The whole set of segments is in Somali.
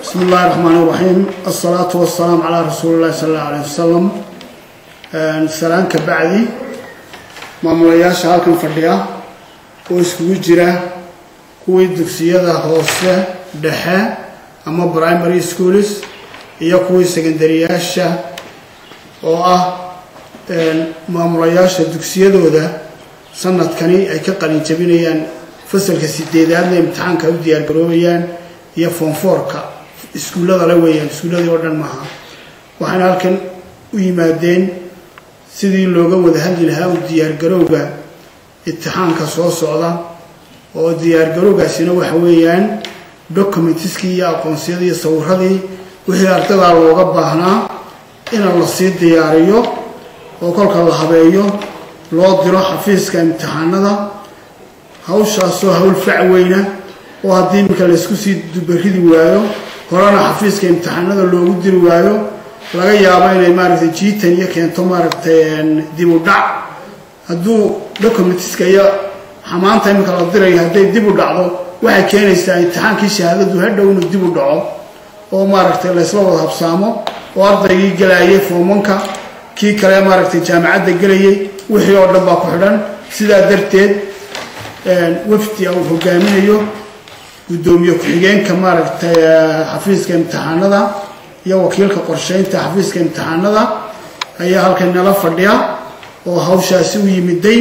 bismi illaahi raxmaan iraxiim asalaatu wasalaamu calaa rasuuli illahi sala allahu alayh wasalam salaan ka bacdi maamulayaasha halkan fadhiya oo iskugu jira kuwii dugsiyada hoose dhexe ama primary schools iyo kuwii secondariyaasha oo ah maamulayaasha dugsiyadooda sanadkani ay ka qalin jabinayaan fasalka sideedaadna imtixaanka u diyaar garoobayaan iyo foonfoorka iskuullada la weeyaan iskuulladii oo dhan maaha waxaana halkan u yimaadeen sidii looga wada hadli lahaa u diyaargarowga imtixaanka soo socda oo diyaargarowgaasina waxa weeyaan documentiskii iyo aqoonsiyadii iyo sawiradii wixii ardadaa looga baahnaa in la sii diyaariyo oo kolka la habeeyo loo diro xafiiska imtixaanada hawshaasoo hawl fac weyna oo haddii iminka laysku sii dubaridi waayo horena xafiiska imtixaanada loogu diri waayo laga yaabo inay maaragtay jiitan iyo keento maaragtay dib u dhac hadduu documentiska iyo xamaanta iminka la dirayo hadday dib u dhacdo waxay keenaysaa imtixaankii shahaadadu hadhow inuu dib u dhaco oo maaragtay laysla wada habsaamo oo ardaygii gelayay foomanka kii kale maaragtay jaamacadda gelayay wixii oo dhan baa ku xidhan sidaa darteed wafdi uu hogaaminayo guddoomiye ku-xigeenka maaragtay xafiiska imtixaanada iyo wakiilka qorsheynta xafiiska imtixaanada ayaa halkan nala fadhiya oo hawshaasi u yimiday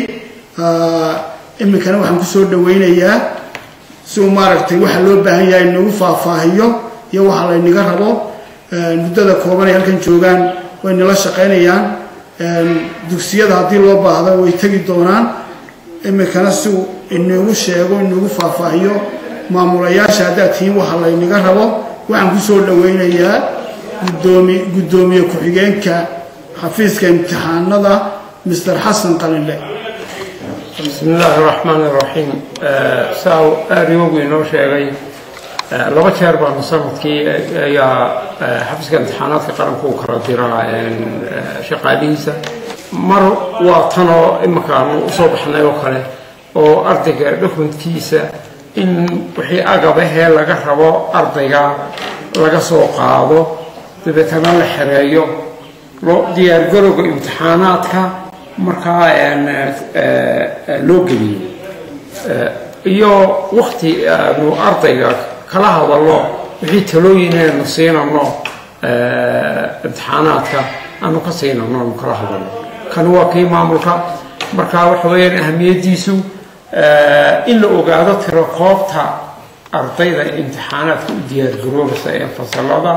iminkana waxaan kusoo dhaweynayaa si uu maaragtay waxa loo baahan yahay inagu faahfaahiyo iyo waxa laynaga rabo muddada kooban ay halkan joogaan way nala shaqaynayaan dugsiyada haddii loo baahdo way tegi doonaan iminkana si uu inagu sheego inagu faahfaahiyo maamulayaasha haddaad tihiin waxa laynaga rabo waxaan kusoo dhaweynayaa gudoomi guddoomiye ku-xigeenka xafiiska imtixaanada master xasan qalinle bismi illaahi raxmaan iraxiim saa aariyoogu inoo sheegay laba jeer baanu sanadkii ayaa xafiiska imtixaanaadka qaranku u kala diraa shaqaalihiisa mar waa tanoo iminkaanu usoo baxnay oo kale oo ardayga dokumentkiisa in wixii agabahee laga rabo ardayga laga soo qaado dabeetana la xereeyo loo diyaargarowga imtixaanaadka markaa loo geliyo iyo wakti aanu ardayga kala hadalno wixii talooyin aanu siinano imtixaanaadka aanu ka siinano aanu kala hadalno kani waa kii maamulka markaa waxa weeyaan ahamiyaddiisu in la ogaado tiro koobta ardayda imtixaanaadka u diyaargaroobaysa ee fasalada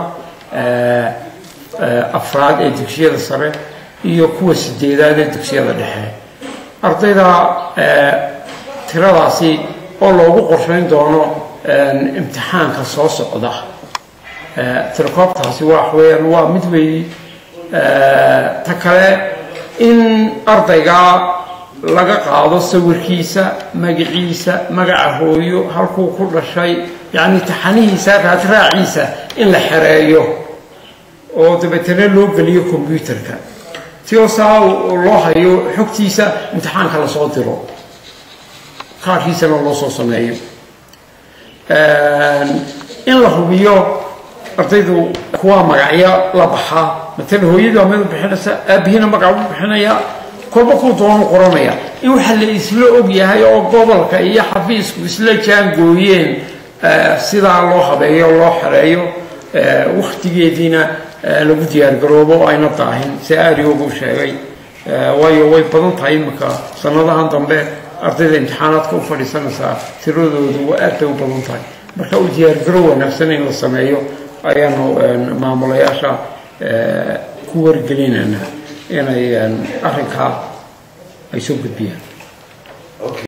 afraad ee dugsiyada sare iyo kuwa sideedaad ee dugsiyada dhexe ardayda tiradaasi oo loogu qorshayn doono imtixaanka soo socda tirakoobtaasi waa weyaan waa mid weeyi ta kale in ardayga laga qaado sawirkiisa magaciisa magaca hooyo halkuu ku dhashay yacni taxanihiisa raadraaciisa in la xereeyo oo dabeetana loo geliyo combyuterka tio saa loo hayo xogtiisa imtixaanka lasoo diro kaarkiisana loo soo sameeyo in la hubiyo ardaydu kuwaa magacyo la baxaa matala hooyadu waa mid u bixinaysa aabihiina magac u bixinaya kolba kuu doonu qoranaya in waxa la isla og yahay oo gobolka iyo xafiisku isla jaangooyeen sidaa loo habeeyo loo xereeyo wakhtigeediina lagu diyaargaroobo oo ayna daahin si aariyoogu sheegay waayo way badan tahay iminka sanadahan dambe ardayda imtixaanaadka u fadhiisanaysaa tiradoodu waa aad bay u badan tahay marka u diyaargarow wanaagsan in la sameeyo ayaanu maamulayaasha ku wargelinayna inay arrinkaa ay soo gudbiyaan